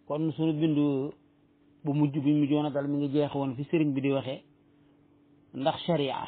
kon suñu bindu bu mujj bi mu joona dal mi ngi jeex woon fi sëriñ bi di waxee ndax sharia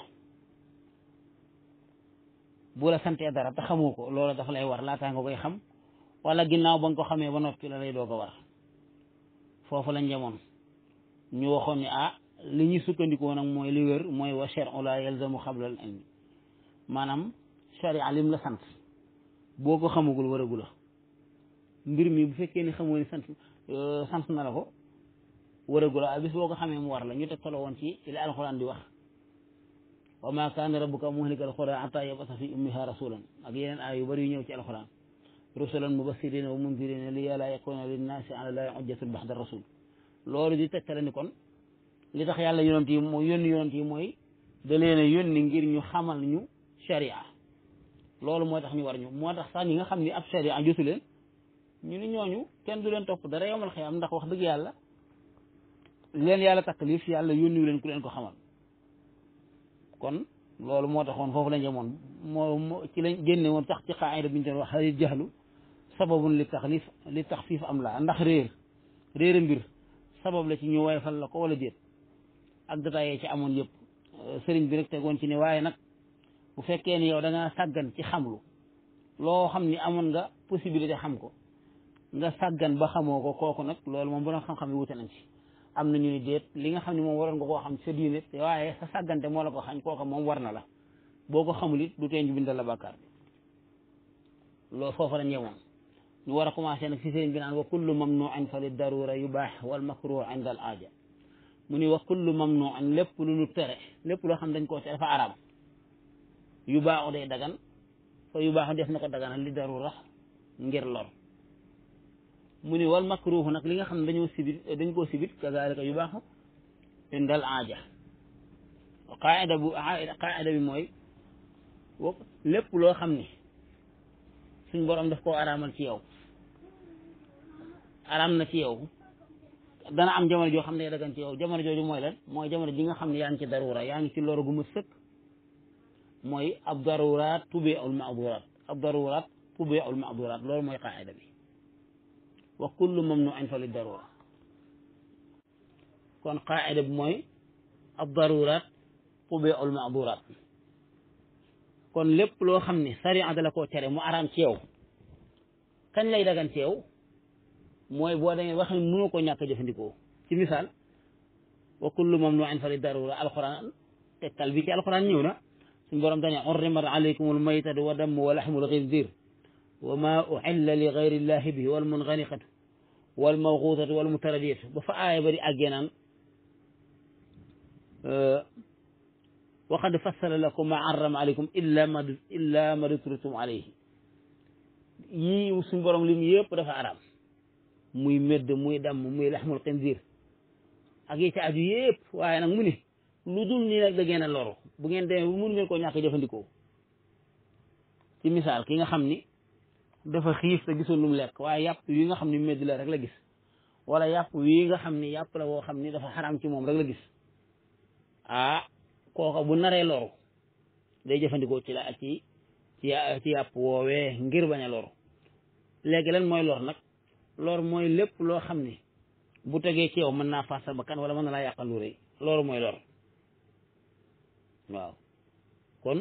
bu la santee dara te xamoo ko loola dafa lay war laataa nga koy xam wala ginnaaw ba nga ko xamee ba noppi la lay doog a war foofu lañ jamoon ñu waxoon ne ah li ñu sukkandikoo nag mooy li wér mooy wa shar'u la yalzamu xablal ilmi maanaam sharia lim la sant boo ko xamagul waragu la mbir mi bu fekkee ni xamoo ni sant sant na la ko waragu la bis boo ko xamee mu war la ñu teg tolo woon ci li alxuraan di wax wa ma kaana rabbuka muhlikal qura hatta yab'atha fi ummiha rasulan ak yeneen aay yu bari yu ñëw ci alxuraan rusulan mubashirina wa mundirina li yàlla yakuna linnaasi ala llahi hujjatun ba'da rasul loolu di tegtale ni kon li tax yàlla yonent yi mooy yónni yonent yi mooy da leen a yónni ngir ñu xamal ñu sharia loolu moo tax ñu war ñu moo tax sax ñi nga xam ni ab sharia jotu leen ñu ni ñooñu kenn du leen topp dara yomal xiyam ndax wax dëgg yàlla leen yàlla taklif yàlla yónniwu leen ku leen ko xamal kon loolu moo taxoon foofu lañ jamoon moo moo ci lañ génne woon tax ci xaayida bi ñu doon wax halil jahlu sababun li taxlif li taxfiif am la ndax réer réer mbir sabab la ci ñu woyfal la ko wala déet ak détaillé ci amoon yëpp sëriñ bi rek tegoon ci ne waaye nag bu fekkee ni yow da ngaa sàggan ci xamlu loo xam ni amoon nga possibilité xam ko nga sàggan ba xamoo ko kooku nag loolu moom bu na xam-xam yi wute nañ ci am na ñu ni déet li nga xam ne moom waroon nga koo xam sa diine waaye sa sàggante moo la ko xañ kooka moom war na la boo ko xamul it du tee ñu bindal la bàkkaar bi loolu foofa la ñëwoon ñu war a commencé nag si sëriñ bi naan wa kullu mamnuin fa li darura yubaax wal makruh inda al aaja mu ni wa kullu mamnuin lépp lu ñu tere lépp loo xam dañ koo tere dafa araam yu baaxu day dagan fa yu baaxu def na ko daganal li darura ngir lor mu ni wal makruhu nag li nga xam ne dañoo sibit dañ koo sibit kazalika yu baaxu indal aaja qaida bu qaida bi mooy lépp loo xam ni suñ borom daf koo araamal ci yow araam na ci yow dana am jamono joo xam ne dagan ci yow jamono jooju mooy lan mooy jamono ji nga xam ne yaa ngi ci darura yaa ngi ci lor gu ma sëkk mooy ab daruraat tubiul maaduraat ab daruraat tubiul maaduraat loolu mooy qaida bi wa kullu mamnuin fa li darura kon qaida bi mooy ab daruraat tubiul maaduraat kon lépp loo xam ne sariya da la koo tere mu araam ci yow kañ lay dagan ci yow mooy boo demee wax ne mënoo ko ñàkk jëfandikoo ci misaal wa kullu mamnuin fa li darura alquran tegtal bi ci alquran ñëw na suñu borom dane urrimat alaykum almaytatu wa damu wa laxmul xinzir wa ma uxilla li gayri llahi bihi wal munganiqatu wal mawquutatu wal mutaradiyatu ba fa aaya bari àggee naan wa qad fassala lakum ma arrama alaykum illa ma illa ma dutritum alayhi yii suñu borom lim yëpp dafa araam muy medd muy damm muy laxmul xinzir ak yi ci aju yëpp waaye nag mu ni lu dul nii nag da ngeen a loru bu ngeen demee bu mun ngeen koo ñàkk jëfandikoo ci misaal ki nga xam ni dafa xiif te gisul lu mu lekk waaye yàpp yi nga xam ni medd la rek la gis wala yàpp yi nga xam ni yàpp la woo xam ni dafa xaram ci moom rek la gis ah kooka bu naree loru day jëfandikoo ci la ci ci ci yàpp woowee ngir bañ a loru léegi lan mooy lor nag lor mooy lépp loo xam ni bu tegee ci yow mën naa faas sa bakkan wala mën na laa yàqal lu rëy loolu mooy lor waaw kon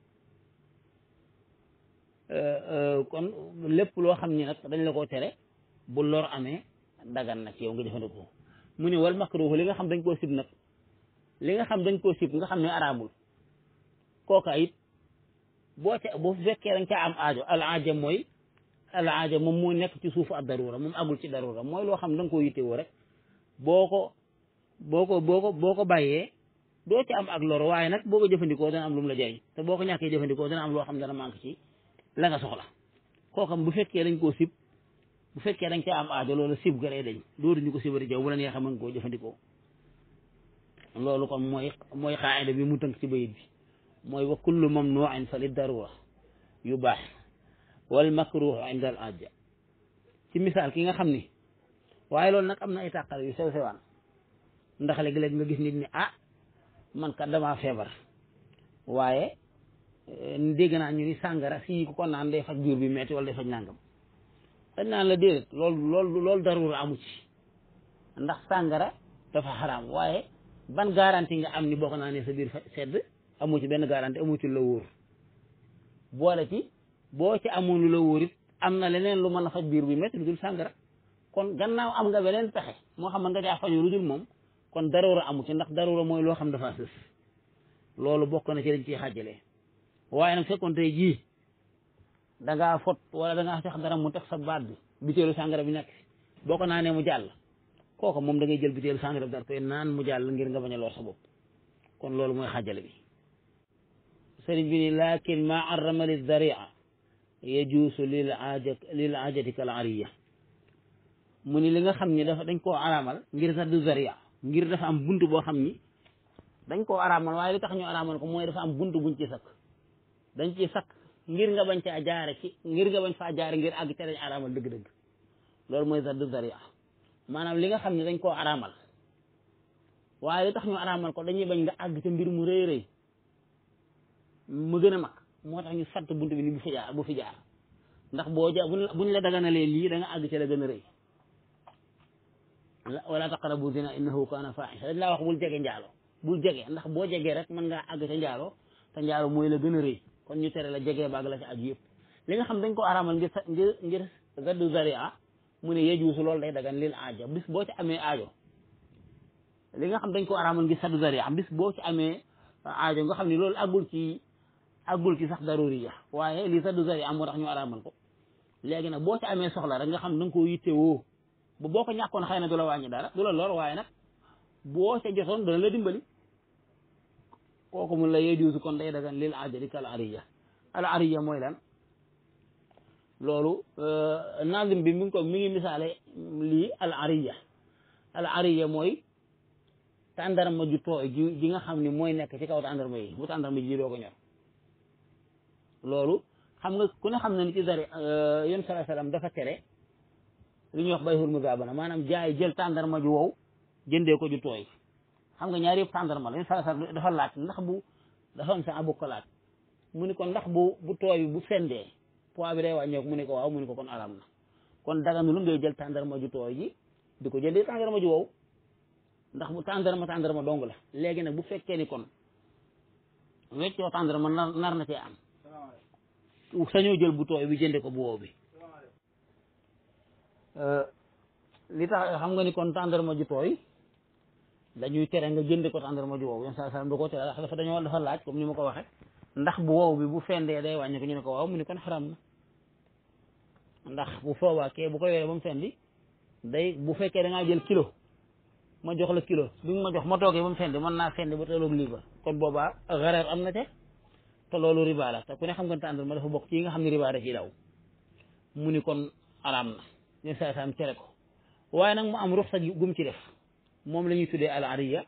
kon lépp loo xam ni nag dañ la koo tere bu lor amee dagan na ci yow nga jëfandikoo mu ni wal makruh li nga xam dañ koo sib nag li nga xam dañ koo sib nga xam ne araamul kooka it boo ca boo fekkee dañ caa am aajo al aaja mooy al aaja moom moo nekk ci suufu ab darura moom agul ci darura mooy loo xam ne da nga koo yittewoo rek boo ko boo ko boo ko boo ko bàyyee doo ci am ak lor waaye nag boo ko jëfandikoo dana am lu mu la jëriñ te boo ko ñàkkee jëfandikoo dana am loo xam ne dana manque ci la nga soxla kookam bu fekkee dañ koo sib bu fekkee dañ caa am aajo loolu sib garee dañ dootuñu ko sibari jaw bu la neexee mën koo jëfandikoo loolu kon mooy mooy xaayida bi mu tënk ci bayit bi mooy wa kullu mamnuin fa li darura yu baax wal makruh inda al aja ci misaal ki nga xam ni waaye loolu nag am na ay tàqale yu sew sewaan ndax léeg-léeg nga gis nit ni ah man kat damaa feebar waaye dégg naa ñu ni sàngara si ku ko naan day faj biir bi metti wala day faj nàngam dañ naan la déedéet loolu loolu loolu darura amu ci ndax sàngara dafa xaraam waaye ban garantie nga am ni boo ko naanee sa biir sedd amu ci benn garantie amu ci lu la wóor boole ci boo ci amoon lu la wóor it am na leneen lu mën a faj biir bi métti lu dul sàngara kon gannaaw am nga beneen pexe moo xam nga caa faju lu dul moom kon darura amu ci ndax darura mooy loo xam dafa sës loolu bokk na ci dañ ciy xàjjalee waaye nag fekkoon tey jii da ngaa fot wala da ngaa fex dara mu teg sa baat bi biteelu sàngara bi nekk boo ko naanee mu jàll kooku moom da ngay jël biteelu sàngara bi dar koy naan mu jàll ngir nga bañ a lor sa bopp kon loolu mooy xàjjale bi sëriñ bi ni lakin ma arrama li daria yajuusu lil aajat lil aajati kal ariya mu ni li nga xam ni dafa dañ koo araamal ngir sax du zaria ngir dafa am bunt boo xam ni dañ koo araamal waaye li tax ñu araamal ko mooy dafa am bunt buñ ci sakk dañ ci sakk ngir nga bañ caa jaare ci ngir nga bañ faa jaare ngir àgg te dañ araamal dëgg-dëgg loolu mooy sax du zaria maanaam li nga xam ne dañ koo araamal waaye li tax ñu araamal ko dañuy bañ nga àgg ca mbir mu rëy rëy mu gën a mag moo tax ñu fatt bunt bi ni bu fi jaar bu fi jaar ndax boo ja buñ la daganalee lii da nga àgg ca la gën a rëy wala taqrabu zina innahu kana fahisha dañ laa wax bul jege njaalo bul jege ndax boo jegee rek mën ngaa àgg ca njaalo te njaalo mooy la gën a rëy kon ñu tere la jegee baag la ca aju yëpp li nga xam dañ ko araamal ngir ngir ngir gaddu zaria mu ne yejuusu loolu day dagan lil aajo bis boo ci amee aajo li nga xam dañ ko araamal ngir saddu zaria bis boo ci amee aajo nga xam ne loolu àggul ci àggul ci sax daruriya waaye lii saddu zaria moo tax ñu araamal ko léegi nag boo ci amee soxla rek nga xam da nga koo yitte woo ba boo ko ñàkkoon xëy na du la wàññi dara du la lor waaye nag boo ca jotoon dana la dimbali kooku mun la yejuusu kon day dagan lil ajali kal ariya al ariya mooy lan loolu nazim bi mi ngi ko mi ngi misaale lii al ariya al ariya mooy tàndarma ju tooy ji ji nga xam ni mooy nekk ci kaw tàndarma yi bu tàndarma ji doo ko ñor loolu xam nga ku ne xam na ni ci dari yon sala salaam dafa tere li ñuy wax bayhul muzaabana maanaam jaay jël tàndarma ju wow jëndee ko ju tooy xam nga ñaari yëpp tàndarma la yon sala salaam dafa laaj ndax bu dafa am sa abu ko laaj mu ni ko ndax bu bu tooy bi bu fendee poids bi day wàññeeku mu ne ko waaw mu ne ko kon aram na kon daganu lu ngay jël tàndarma ju tooy ji di ko jëndee tàndarma ju wow ndax bu tàndarma tàndarma dong la léegi nag bu fekkee ni kon weccoo tàndarma nar nar na cee am sañoo jël bu tooy bi jënde ko bu wow bi li tax xam nga ni kon tàndarma ju tooy dañuy tere nga jënde ko tàndarma ju wow yoon saa saa da koo tere dafa dañoo dafa laaj comme ni ma ko waxee ndax bu wow bi bu fendee day wàññi ko ñu ne ko waaw mu ne kon xaram na ndax bu foobaa kee bu ko yoree ba mu fendi day bu fekkee da ngaa jël kilo ma jox la kilo bi nga ma jox ma toogee ba mu fendi mën naa fendi ba tolloog lii ba kon boobaa xareer am na te te loolu riba la te ku ne xam nga tàndal ma dafa bokk ci yi nga xam ne riba da ciy daw mu ni kon araam na ñu saa saam tere ko waaye nag mu am ruxsa gum ci def moom la ñuy tuddee al ariya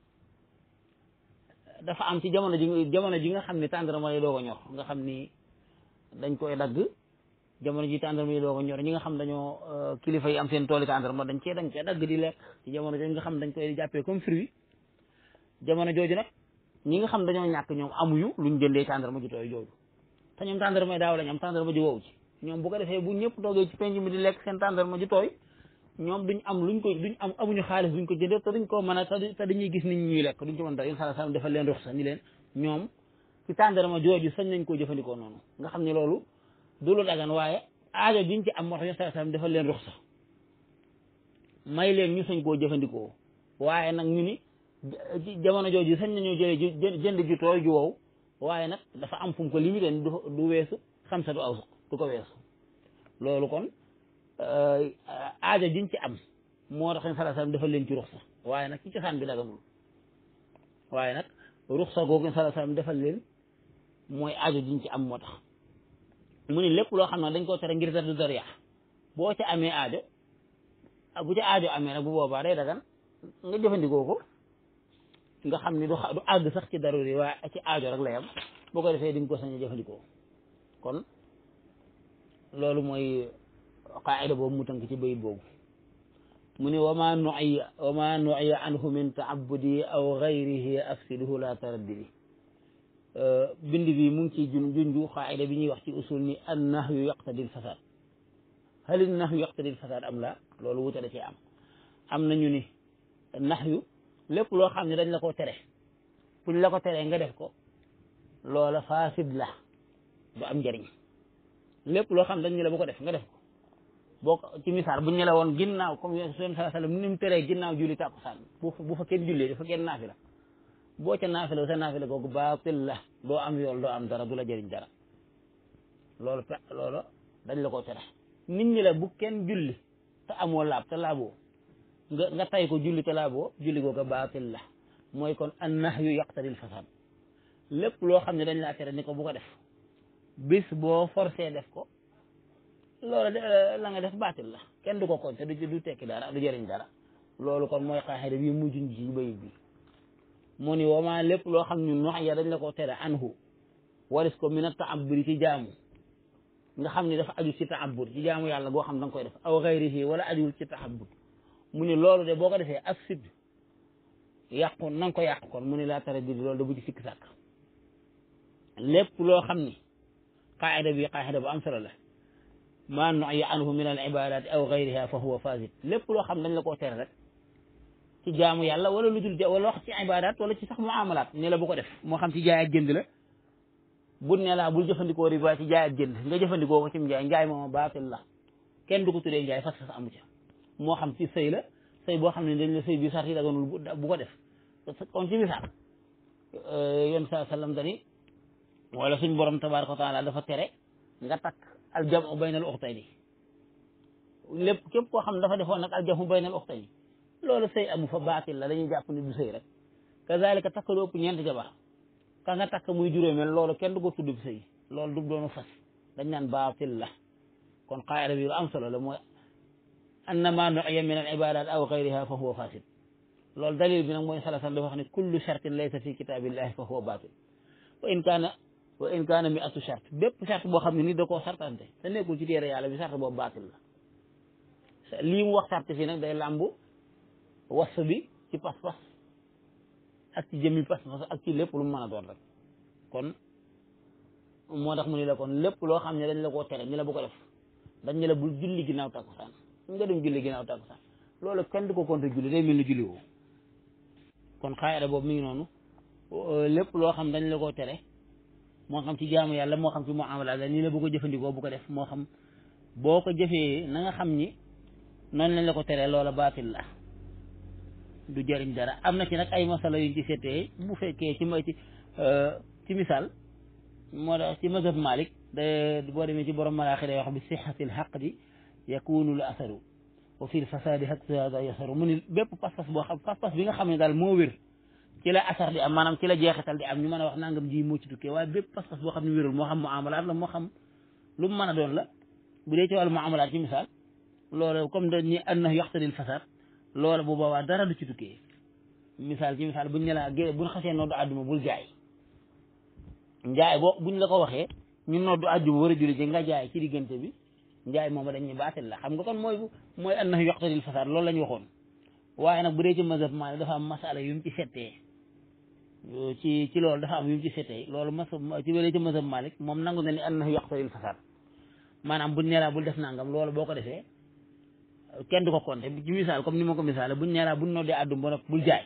dafa am ci jamono ji jamono ji nga xam ne tàndarma yi doo ko ñor nga xam ni dañ koy dagg jamono ji tàndarma yi doo ko ñor ñi nga xam dañoo kilifa yi am seen tooli tàndarma dañ cee dañ cee dagg di lekk ci jamono jooju nga xam dañ koy jàppee comme fruit jamono jooju nag ñi nga xam dañoo ñàkk ñoom amuñu luñ jëndee tàndarma ju tooy jooju te ñoom tàndarma yi daaw lañ am tàndarma ju wow ci ñoom bu ko defee bu ñëpp toogee ci penc mi di lekk seen tàndarma ju tooy ñoom duñ am luñ ko duñ am amuñu xaalis duñ ko jëndee te duñ ko mën a te dañuy gis nit ñuy lekk duñ ko mën dara yéen sala salam defal leen ruxsa ni leen ñoom ci tàndarma jooju sañ nañ koo jëfandikoo noonu nga xam ne loolu du lu dagan waaye aajo diñ ci am moo tax yéen sala salam defal leen ruxsa may leen ñu sañ koo jëfandikoo waaye nag ñu ni jamono jooju sañ nañoo jëlee jënd ju tooy ju wow waaye nag dafa am fu mu ko limité du du weesu xam sa du aw du ko weesu loolu kon aajo jiñ ci am moo tax sala salam defal leen ci ruxsa waaye nag ci cosaan bi daganul waaye nag ruxsa googu sala salam defal leen mooy aajo jiñ ci am moo tax mu ni lépp loo xam ne dañ koo tere ngir dardu dariya boo ca amee aajo bu ca aajo amee nag bu boobaa day dagan nga jëfandikoo ko nga xam ni du du àgg sax ci daruri waaye ci aajo rek lay am boo ko defee di nga ko sañ a jëfandikoo kon loolu mooy qaida boobu mu tënk ci bayit boobu mu ne wama nuiya wama nuiya anhu min taabudi aw gayrihi afsiduhu la taraddidi bind bi mu ngi ci jun junju qaida bi ñuy wax ci usul ni an nahyu yaqtadi l fasad halil nax yu yaqtadil fasaad am la loolu wuute da cee am am nañu ni nax yu lépp loo xam ne dañ la ko tere buñ la ko teree nga def ko loola fasid la du am njëriñ lépp loo xam dañ ñu la bu ko def nga def ko boo ko ci misaal buñ ñu la woon ginnaaw comme yéen sallallahu alayhi wasallam ni mu teree ginnaaw julli tàkkusaan bu bu fa kenn jullee dafa kenn naafila boo ca naafila sa naafila googu baatil la doo am yool doo am dara du la jëriñ dara loolu pe loolu dañ la ko tere nit ñi la bu kenn julli te amoo laab te laaboo nga nga tay ko julli te laaboo julli googu baatil la mooy kon an nahyu yaqtadil fasad lépp loo xam ne dañ laa tere ni ko bu ko def bis boo forcé def ko loolu la nga def baatil la kenn du ko konte du du tekki dara du jëriñ dara loolu kon mooy xaaxida bi mujj ci bayit bi mu ni wama lépp loo xam ñun wax ya dañ la ko tere anhu waris ko min a taabudi ci jaamu nga xam ni dafa aju ci taabud ci jaamu yàlla goo xam da nga koy def aw xayrihi wala ajuwul ci taabud mu ni loolu de boo ko defee ak sid yàqu na nga ko yàq kon mu ni laa tere di loolu da bu ci sikk sàkk lépp loo xam ni qaayida bi qaayida bu am solo la maa nuya anhu min al ibadati aw gayriha fa huwa fasid lépp loo xam dañ la koo tere rek ci jaamu yàlla wala lu dul wala wax ci ibadat wala ci sax muamalat ne la bu ko def moo xam ci jaay ak jënd la bu ne laa bul jëfandikoo riba ci jaay ak jënd nga jëfandikoo ko ci njaay njaay mooma baatil la kenn du ko tuddee njaay fas fas amu ca moo xam ci sëy la sëy boo xam ne dañ la sëy bi sart yi daganul bu ko def kon ci misaal yoon saa sallam dani wala suñ borom tabaraka wa taala dafa tere nga takk aljamu baynal uxtayni lépp képp koo xam dafa defoon nag aljamu baynal uxtayni loolu sëy amu fa baatil la dañuy jàpp ni du sëy rek kazalika takk lu ëpp ñeenti jabar ka nga takk muy juróomeel loolu kenn du ko tudd sëy loolu du doonu fas dañ naan baatil la kon qaayida bi lu am solo la mooy annama nu'iya min al ibadat aw gayriha fa huwa fasid loolu dalil bi nag mooy salasan dafa wax ne kullu shartin laysa fi kitabillahi fa huwa baatil wa in kaana wa in kaana mi atu charte bépp charte boo xam ne ni da koo sartante te nekkul ci téere yàlla bi charte boobu baatil la lii mu wax charte fii nag day làmbu was bi ci pas-pas ak ci jëmmi pas-pas ak ci lépp lu mu mën a doon rek kon moo tax mu ni la kon lépp loo xam ne dañ la koo tere ni la bu ko def dañ ne la bul julli ginnaaw takkusaan nga dem julli ginnaaw takkusaan loolu kenn du ko compter julli day mel ni julli woo kon xaayada boobu mi ngi noonu lépp loo xam dañ la koo tere moo xam ci jaamu yàlla moo xam ci muamala la nii la bu ko jëfandikoo bu ko def moo xam boo ko jëfee na nga xam ni noonu lañ la ko teree loola baatil la du jëriñ dara am na ci nag ay masala yuñ ci seetee bu fekkee ci ma ci ci misaal moo tax ci mazhab Malik da boo demee ci borom malaaxi day wax bi sixatil xaqdi yakunu l asaru wa fi l fasadi hada yasaru mu ni bépp pas-pas boo xam pas-pas bi nga xam ne daal moo wér ci la asar di am maanaam ci la jeexital di am ñu mën a wax nangam ji moo ci tukkee waaye bépp pas-pas boo xam ne wérul moo xam muamalaat la moo xam lu mu mën a doon la bu dee ci wàllu muamalaat ci misaal loolu comme dañuy annahu yaqtadil fasad loolu bu boobaa dara du ci tukkee misaal ci misaal buñ ne la gé buñ xasee noddu àdduma bul jaay njaay boo buñ la ko waxee ñu noddu àjjuma war a julli ji nga jaay ci diggante bi njaay moom dañuy baatil la xam nga kon mooy mooy annahu yaqtadil fasad loolu la ñu waxoon waaye nag bu dee ci mazhab Maalik dafa am masala yu mu ci settee ci ci loolu dafa am yu mu ci settee loolu mas ci wélee ci mazhab Maalik moom nangu na ni annahu yaqtadil fasad maanaam buñ neelaa bul def nangam loolu boo ko defee kenn du ko compter ci misaal comme ni ma ko misaale buñ neelaa buñ noddee àddum ba noppi bul jaay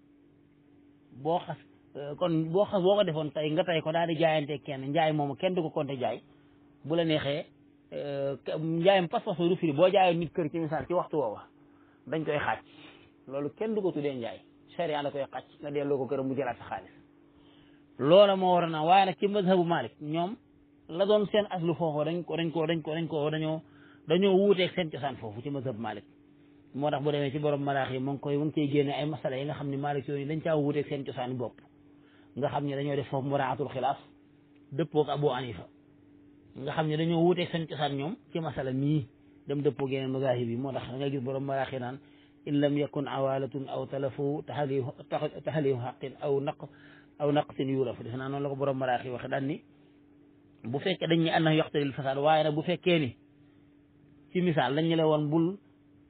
boo xas kon boo xas boo ko defoon tey nga tey ko daal di jaayante kenn njaay moomu kenn du ko compter jaay bu la neexee njaayam pas-pas du firi boo jaayoon nit kër ci misaal ci waxtu woowa dañ koy xaaj loolu kenn du ko tuddee njaay sharia da koy xaaj nga delloo ko këram mu jëlaat sa xaalis loola moo war a naa waaye nag ci mazhabu Malik ñoom la doon seen aslu foofu dañ ko dañ ko dañ ko dañ ko dañoo dañoo wuuteeg seen cosaan foofu ci mazhab Malik moo tax bu demee ci borom maraax yi mu ngi koy mu ngi koy génne ay masala yi nga xam ne Malik yooyu dañ caa wuuteeg seen cosaan bopp nga xam ne dañoo def foofu muraatul xilaaf dëppoog Abu Hanifa nga xam ne dañoo wuuteeg seen cosaan ñoom ci masala mii dem dëppoog yeneen mazahib yi moo tax da ngay gis borom maraax yi naan in lam yakun awalatun aw talafu taxaliu taxaliu xaqin aw naq aw naqsin yuraf defe naa noonu la ko borom maraax yi waxe daan ni bu fekkee dañ ñu annahu yaqtadil fasaad waaye nag bu fekkee ni ci misaal dañ ñu la woon bul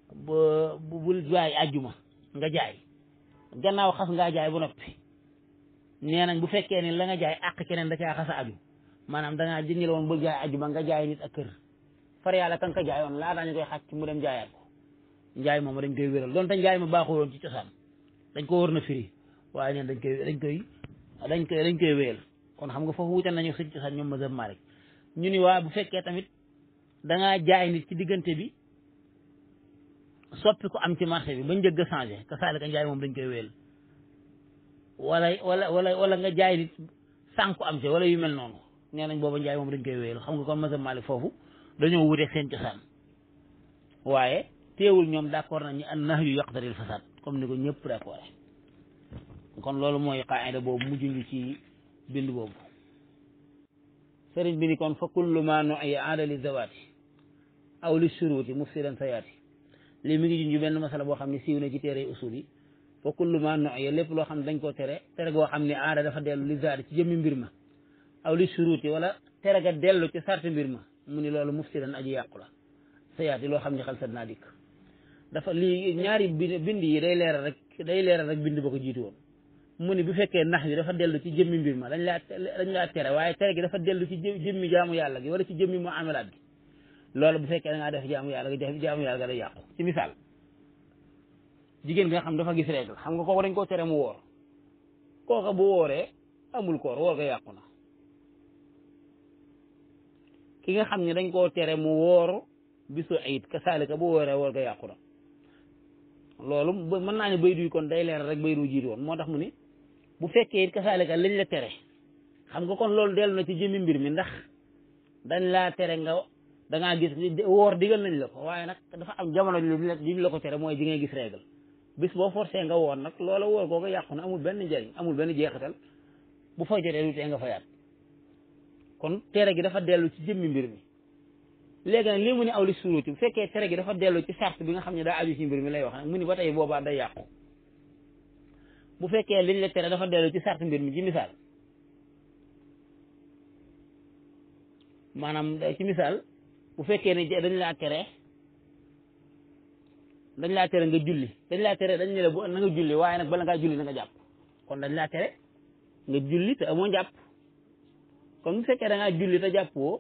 bul jaay àjjuma nga jaay gannaaw xas ngaa jaay ba noppi nee nañ bu fekkee ni la nga jaay àq keneen da caa xasa aju maanaam dangaa jëñ la woon bul jaay àjjuma nga jaay nit ak kër far yàlla kan ka jaayoon laataa ñu koy xàcc mu dem jaayaat ko njaay moom dañ koy wéral donte njaay ma baaxul woon ci cosaan dañ ko war na firi waaye ñeen dañ koy dañ koy dañ koy dañ koy wéyal kon xam nga foofu wuute nañu suñ cosaan ñoom mazhab Malik ñu ni waa bu fekkee tamit dangaa jaay nit ci diggante bi soppi ko am ci marché bi ba njëgg a changé ka saalika njaay moom dañ koy wéyal wala wala wala wala nga jaay nit sànku am ci wala yu mel noonu nee nañ booba njaay moom dañ koy wéyal xam nga kon mazhab Malik foofu dañoo wuteeg seen cosaan waaye teewul ñoom d'accord nañ ni an nahyu yaqtaril fasad comme ni ko ñëpp d'accord kon loolu mooy qaida boobu mujj ñu ci bind boobu sëriñ bi ni kon fa kullu ma nu'iya aada li zawaati aw li shuruuti mufsidan sayaati lii mi ngi junju benn masala boo xam ne siiw na ci téere usul yi fa kullu ma nu'iya lépp loo xam ne dañ koo tere tere goo xam ne aada dafa dellu li zaati ci jëmmi mbir ma aw li shuruuti wala tere ga dellu ci sarti mbir ma mu ni loolu mufsidan aji yàqu la sayaati loo xam ne xel sat naa dikk dafa lii ñaari bind yi day leeral rek day leeral rek bind ba ko jiitu woon mu ni bu fekkee nax yi dafa dellu ci jëmmi mbir ma dañ laa dañ laa tere waaye tere gi dafa dellu ci jëmmi jaamu yàlla gi wala ci jëmmi mu amelaat gi loolu bu fekkee da ngaa def jaamu yàlla gi def jaamu yàlla ga day yàqu ci misaal jigéen nga xam dafa gis règle xam nga kooku dañ koo tere mu woor kooka bu wooree amul koor woor ga yàqu na ki nga xam ne dañ koo tere mu woor bisu ayit ka saalika bu wooree woor ga yàqu na loolu mën naa ne bay duy kon day leeral rek bay du jiitu woon moo tax mu ni bu fekkee it kasaalika liñ la tere xam nga kon loolu dellu na ci jëmmi mbir mi ndax dañ laa tere nga dangaa gis woor digal nañ la ko waaye nag dafa am jamono liñ la ko tere mooy ji ngay gis régal bis boo forcé nga woor nag loola woor googu yàqu na amul benn njëriñ amul benn jeexital bu fay jotee du tee nga fayaat kon tere gi dafa dellu ci jëmmi mbir mi léegi nag lii mu ne aw li suruti bu fekkee tere gi dafa dellu ci sart bi nga xam ne daa aju ci mbir mi lay wax nag mu ni ba tey boobaa day yàqu bu fekkee liñ la tere dafa dellu ci sart mbir mi ci misaal maanaam ci misaal bu fekkee ne dañ laa tere dañ laa tere nga julli dañ laa tere dañ ne la bu na nga julli waaye nag bala ngaa julli na nga jàpp kon dañ laa tere nga julli te amoo jàpp kon bu fekkee da ngaa julli te jàppoo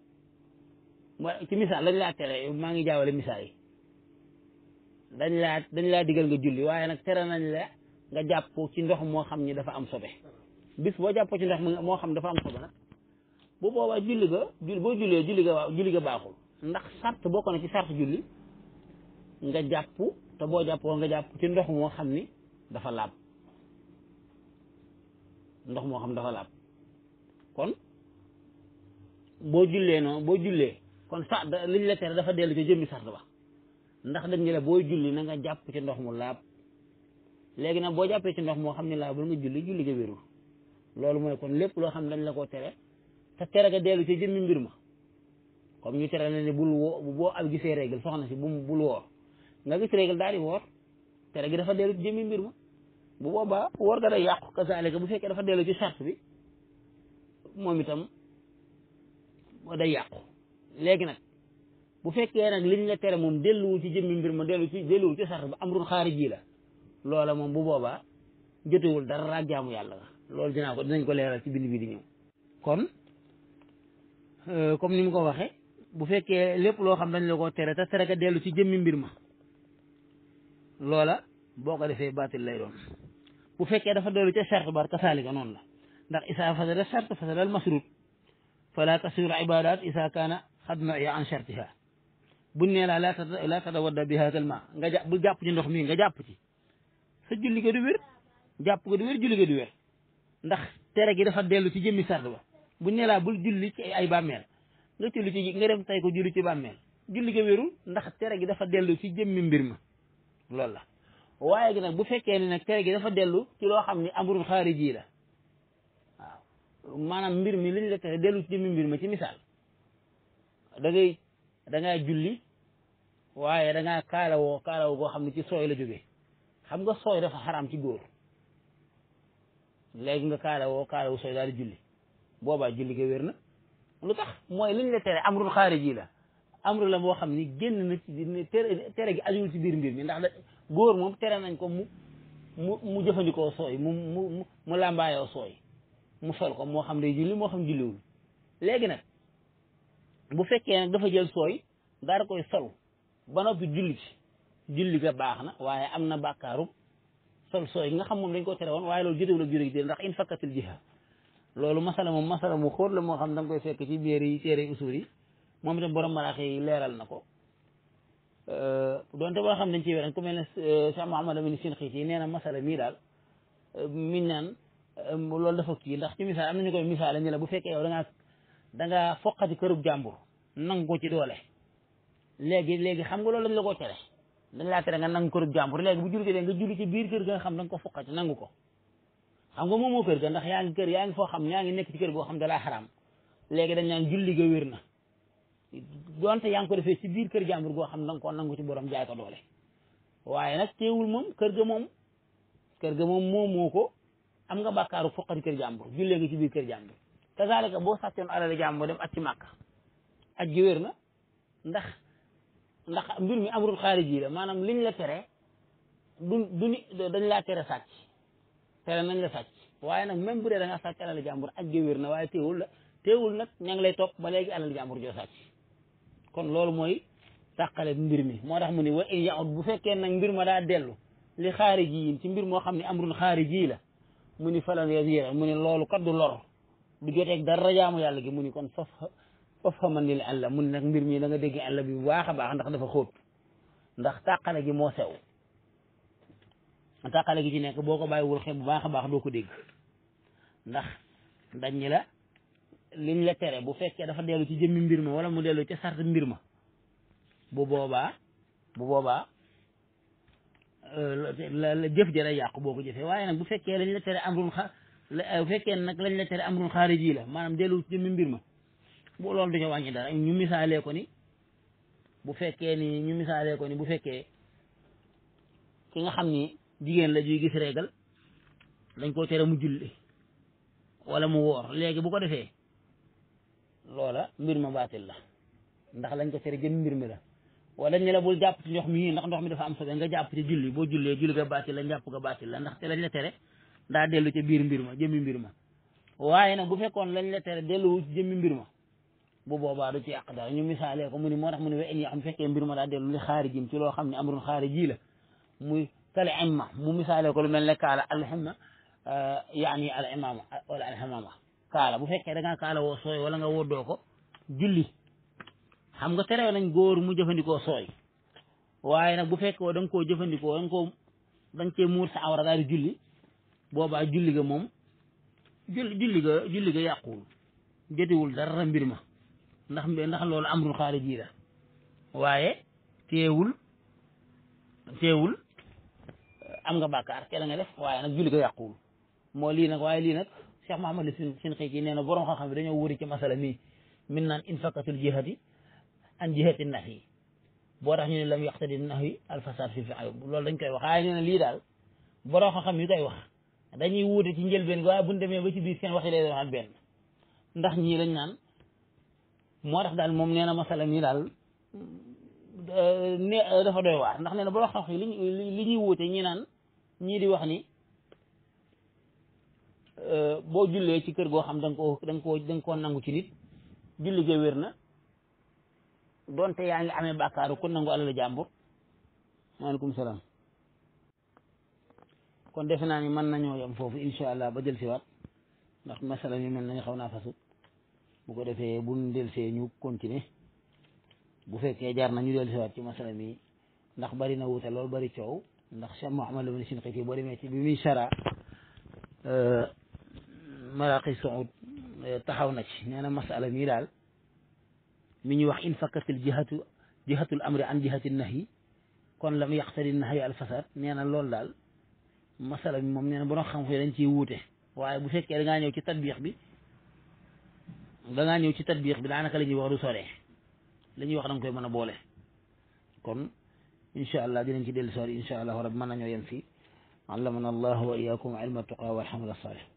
ci misaal dañ laa tere maa ngi jaawale misaal yi dañ laa dañ laa digal nga julli waaye nag tere nañ la nga jàpp ci ndox moo xam ni dafa am sobe bis boo jàppoo ci ndox moo xam dafa am sobe nag bu boobaa julli ga julli boo jullee julli ga waaw julli ga baaxul ndax sart bokk na ci sart julli nga jàpp te boo jàppoo nga jàpp ci ndox moo xam ni dafa laab ndox moo xam dafa laab kon boo jullee noonu boo jullee kon sa liñ la tere dafa dellu ci jëmmi sart ba ndax dañ ne la booy julli na nga jàpp ci ndox mu laab léegi nag boo jàppee ci ndox moo xam ne laabul nga julli julli ga wérul loolu mooy kon lépp loo xam ne dañ la koo tere te tere ga dellu ci jëmmi mbir ma comme ñu tere la ne bul woo boo ab gisee règle soxna si bu bul woor nga gis règle daal di woor tere gi dafa dellu ci jëmmi mbir ma bu boobaa woor ga day yàqu kasaalika bu fekkee dafa dellu ci sart bi moom itam day yàqu léegi nag bu fekkee nag liñ la tere moom delluwu ci jëmmi mbir ma dellu ci delluwu ci sart ba amrun xaariji la loola moom bu boobaa jotewul dara raag jaamu yàlla nga loolu dinaa ko dinañ ko leeral ci bind bi di ñëw kon comme ni mu ko waxe bu fekkee lépp loo xam dañ la ko tere te tere ka dellu ci jëmmi mbir ma loola boo ko defee baatil lay doon bu fekkee dafa dellu ca sart bar kasaalika noonu la ndax isaa fasada sart fasada al masrut fala tasiru ibadat isa kaana xad nuya an shartiha buñ nee laa laa laa tatawadda bi haadal ma nga jàpp bu jàpp ci ndox mi nga jàpp ci sa julli ga du wér jàpp ga du wér julli ga du wér ndax tere gi dafa dellu ci jëmmi sart ba buñ nee laa bul julli ci ay bàmmeel nga julli ci nga dem tay ko julli ci bàmmeel julli ga wérul ndax tere gi dafa dellu ci jëmmi mbir ma loolu la waaye gi nag bu fekkee ne nag tere gi dafa dellu ci loo xam ni amrul xaariji la waaw maanaam mbir mi liñ la tere dellu ci jëmmi mbir ma ci misaal da ngay da ngaa julli waaye da ngaa kaalawoo kaalawoo goo xam ne ci sooy la jógee xam nga sooy dafa xaraam ci góor léegi nga kaalawoo kaalawu sooy daal di julli boobaa julli ga wér na lu tax mooy liñ la tere amrul xaariji la amru la moo xam ni génn na ci tere tere gi ajuwul ci biir mbir mi ndax da góor moom tere nañ ko mu mu mu jëfandikoo sooy mu mu mu làmbaayoo sooy mu sol ko moo xam day julli moo xam julliwul léegi nag bu fekkee nag dafa jël sooy daal koy sol ba noppi julli ci julli ga baax na waaye am na bàkkaaru sol sooy nga xam moom dañ ko tere woon waaye loolu jotewul ak julli gi ndax in fakkatil jiha loolu masala moom masala mu xóot la moo xam da nga koy fekk ci biir yi téere usul yi moom itam borom maraax yi leeral na ko donte boo xam dañ ci wéran ku mel ne Cheikh Mouhamad Amin sin xiit yi nee na masala mii daal miñ naan loolu dafa kii ndax ci misaal am nañu koy misaal ni la bu fekkee yow da ngaa da ngaa foqati kërub jàmbur nangu ko ci doole léegi léegi xam nga loolu lañ la ko tere dañ laa tere nga nangu kërub jàmbur léegi bu julli nga julli ci biir kër ga nga xam da nga ko foqati nangu ko xam nga moom moo kër ga ndax yaa ngi kër yaa ngi foo xam yaa ngi nekk ci kër goo xam da laa xaraam léegi dañ naan julli ga wér na donte yaa ngi ko defee ci biir kër jàmbur goo xam da nga koo nangu ci borom jaay ko doole waaye nag teewul moom kër ga moom kër ga moom moom moo ko am nga bàkkaaru foqati kër jàmbur jullee nga ci biir kër jàmbur kazalika boo sàccoon alal jàmbur dem at ci màkk aj gi wér na ndax ndax mbir mi amrul xaariji la maanaam liñ la tere du du ni dañ laa tere sàcc tere nañ la sàcc waaye nag même bu dee da nga sàcc alal jàmbur aj gi wér na waaye teewul la teewul nag ña ngi lay topp ba léegi alal jàmbur joo sàcc kon loolu mooy tàqale mbir mi moo tax mu ni wa in yaud bu fekkee nag mbir ma daa dellu li xaariji yi ci mbir moo xam ne amrul xaariji la mu ni falan yasira mu ni loolu kat du lor du joteeg dara jaamu yàlla gi mu ni kon faf faf xaman ni àlla mu ni nag mbir mi da nga dégg àlla bi bu baax a baax ndax dafa xóot ndax tàqale gi moo sew tàqale gi ci nekk boo ko bàyyiwul xel bu baax a baax doo ko dégg ndax dañ ñi la liñ la tere bu fekkee dafa dellu ci jëmmi mbir ma wala mu dellu ci sart mbir ma bu boobaa bu boobaa la la jëf jëra yàqu boo ko jëfee waaye nag bu fekkee lañ la tere amrun xa bu fekkee nag lañ la tere amrun xaariji la maanaam dellu ci jëmmi mbir ma bu loolu du ca wàññi dara ñu misaalee ko ni bu fekkee ni ñu misaalee ko ni bu fekkee ki nga xam ni jigéen la juy gis régal dañ koo tere mu julli wala mu woor léegi bu ko defee loola mbir ma baatil la ndax lañ ko tere jëm mbir mi la wala ñu la bul jàpp ci ndox mi ndax ndox mi dafa am sobe nga jàpp ci julli boo jullee julli ga baatil la njàpp ga baatil la ndax te lañ la tere daa dellu ca biir mbir ma jëmmi mbir ma waaye nag bu fekkoon lañ la tere delluwu ci jëmmi mbir ma bu boobaa du ci yàq dara ñu misaalee ko mu ni moo tax mu ne we en yoo xam fekkee mbir ma daa dellu li xaarijin ci loo xam ne amrun xaariji la muy kale imma mu misaalee ko lu mel ne kaala alximma yaani al imama wala alximama kaala bu fekkee da ngaa kaala woo sooy wala nga woddoo ko julli xam nga tere nañ góor mu jëfandikoo sooy waaye nag bu fekkee da nga koo jëfandikoo da nga koo da nga cee muur sa awra daal di julli boobaa julli ga moom julli julli ga julli ga yàquwul jotiwul dara mbir ma ndax ndax loolu amrul xaariji la waaye teewul teewul am nga bàkkaar ke la nga def waaye nag julli ga yàquwul moo lii nag waaye lii nag Cheikh Mahamad sin sin xëy nee na borom xam-xam bi dañoo wuri ci masala mii min naan infakatul jihati an jihati nahi boo tax ñu ne lam yaqtadi nahi alfasad fi fi ayub loolu dañ koy wax waaye nee na lii daal borom xam-xam yi koy wax dañuy wuute ci njëlbeen gi waaye buñ demee ba ci biir seen waxi lay doon benn ndax ñii lañ naan moo tax daal moom nee na masala mii daal ne dafa doy waar ndax nee na borom xam-xam yi li li ñuy wuute ñi naan ñii di wax ni boo jullee ci kër goo xam da nga koo da nga koo da nga koo nangu ci nit julli ga wér na donte yaa ngi amee bàkkaaru ku nangu alal jàmbur maaleykum salaam kon defe naa ni mën nañoo yem foofu incha allah ba jël si waat ndax masala mi mel nañu xaw naa fasu bu ko defee buñ delsee ñu continuer bu fekkee jar na ñu del si waat ci masala mi ndax bari na wuute loolu bari coow ndax Cheikh Mouhamed Lamine Shinqiti boo demee ci bi muy sara maraqi Saoud taxaw na ci nee na masala mii daal mi ñuy wax in fakkatil jihatu jihatul amri an jihati nahyi kon lam yaqtadi nahyi al fasad nee na loolu daal masala mi moom nee na borom xam-xam dañ ciy wuute waaye bu fekkee da ngaa ñëw ci tatbiix bi da ngaa ñëw ci tatbiix bi daanaka la ñuy wax du sore la ñuy wax da nga koy mën a boole kon incha allah dinañ ci dellu soor incha allah rabbi mën nañoo yem fii allamana allah wa iyaakum ilma tuqa wal amal salih